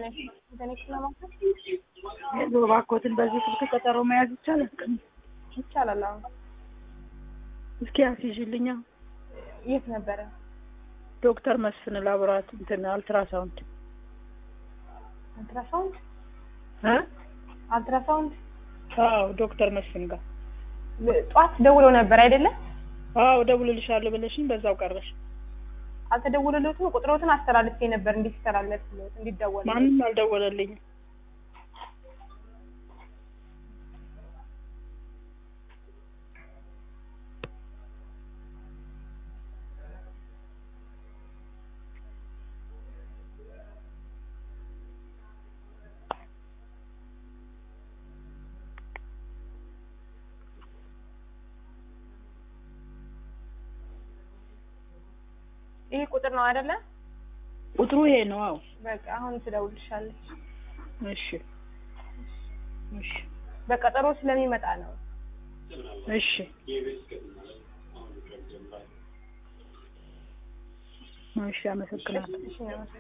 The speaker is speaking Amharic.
እባክዎትን በዚህ ስልክ ቀጠሮ መያዝ ይቻላል? ይቻላል። አሁን እስኪ አስይዥልኛ። የት ነበረ? ዶክተር መስፍን ላቦራት እንትን አልትራሳውንድ አልትራሳውንድ እ አልትራሳውንድ አዎ ዶክተር መስፍን ጋር ጠዋት ደውለው ነበር አይደለም? አዎ እደውልልሻለሁ ብለሽኝ በዛው ቀረሽ። አልተደወለለትም። ቁጥሮትን አስተላልፌ ነበር እንዲስተላለፍ እንዲደወል። ማንም አልደወለልኝም። ይሄ ቁጥር ነው አይደለ? ቁጥሩ ይሄ ነው። አዎ በቃ አሁን ትደውልሻለች። እሺ እሺ በቀጠሮ ስለሚመጣ ነው። እሺ እሺ አመሰግናለሁ። እሺ ነው